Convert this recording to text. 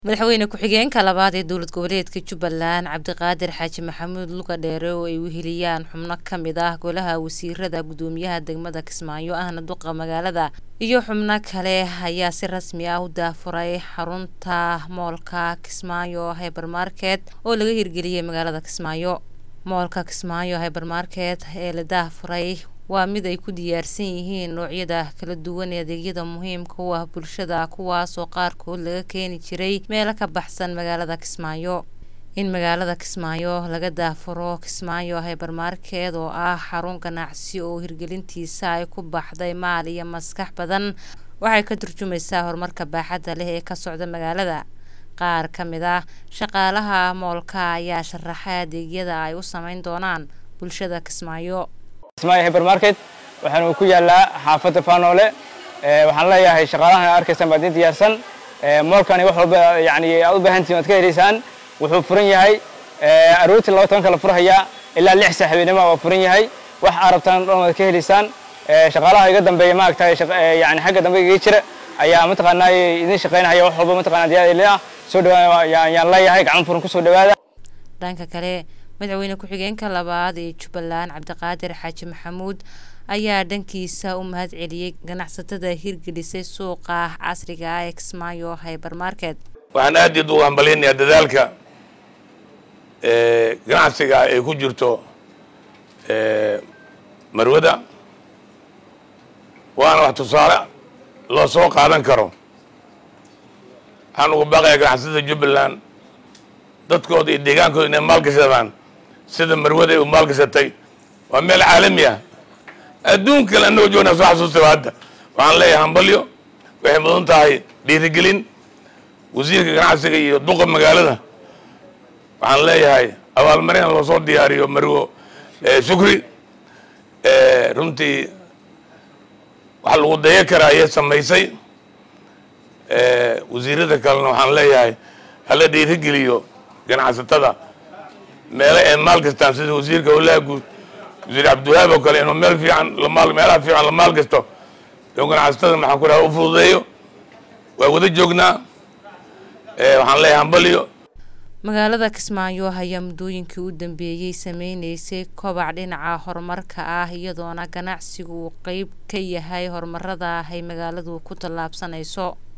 madaxweyne ku-xigeenka labaad ee dowlad goboleedka jubbaland cabdiqaadir xaaji maxamuud luga dheere oo ay weheliyaan xubno ka mid ah golaha wasiirada gudoomiyaha degmada kismaayo ahna duqa magaalada iyo xubno kale ayaa si rasmi ah u daafuray xarunta moolka kismaayo hybermarket oo laga hirgeliyey magaalada kismaayo moolka kismaayo hybermarket ee la daafuray waa mid ay ku diyaarsan yihiin noocyada kala duwan ee adeegyada muhiimka u ah bulshada kuwaasoo qaarkood laga keeni jiray meelo ka baxsan magaalada kismaayo in magaalada kismaayo laga daafuro kismaayo hybermarket oo ah xarun ganacsi oo hirgelintiisa ay ku baxday maal iyo maskax badan waxay ka turjumaysaa horumarka baaxadda leh ee ka socda magaalada qaar ka mid ah shaqaalaha moolka ayaa sharaxay adeegyada ay u sameyn doonaan bulshada kismaayo kismaayo hybermarket waxaanu ku yaalaa xaafadda faanoole waxaan leeyahay shaqaalahan arkaysaan baad idin diyaarsan moolkani wax walba yani aad u baahantihin waad ka helaysaan wuxuu furan yahay aroortii laba tobanka la furhayaa ilaa lix saax habeenimo waa furan yahay wax aad rabtaan dhan waad ka helaysaan shaqaalaha iga dambeeya maaragtay yani xagga dambe iga jira ayaa mataqaanaa idin shaqaynahaya wax walba mataqana diyaar ah soo dhawaada ayaan leeyahay gacan furan kusoo dhawaada dhanka kale madaxweyne ku-xigeenka labaad ee jubbaland cabdiqaadir xaaji maxamuud ayaa dhankiisa u mahad celiyey ganacsatada hirgelisay suuqa casriga ah ee kismaayo hybermarket waxaan aad iid ugu hambalyanayaa dadaalka ganacsiga ay ku jirto marwada waana wax tusaale loo soo qaadan karo waxaan ugu baaqayaa ganacsatada jubbaland dadkooda iyo deegaankooda inay maalgashadaan sida marwada ay u maalgashatay waa meel caalami ah adduun kale annagoo joognaa soo xasuustay hadda waxaan leeyahay hambalyo waxay mudan tahay dhiirigelin wasiirka ganacsiga iyo duqa magaalada waxaan leeyahay abaalmarin loo soo diyaariyo marwo shukri runtii wax lagu daya karaa ayay samaysay wasiirada kalena waxaan leeyahay hala dhiirigeliyo ganacsatada meelo ay maal gastaan sida wasiirka howlaha guud wasiir cabdiwahaab oo kale inuu meel fiican lamaal meelaha fiican la maal gasto inuu ganacsatada maxaan ku dhaha u fududeeyo waa wada joognaa waxaan leeyahay hambalyo magaalada kismaayo ayaa muddooyinkii u dambeeyey sameyneysay kobac dhinaca horumarka ah iyadoona ganacsigu uu qeyb ka yahay horumarada ay magaaladu ku tallaabsanayso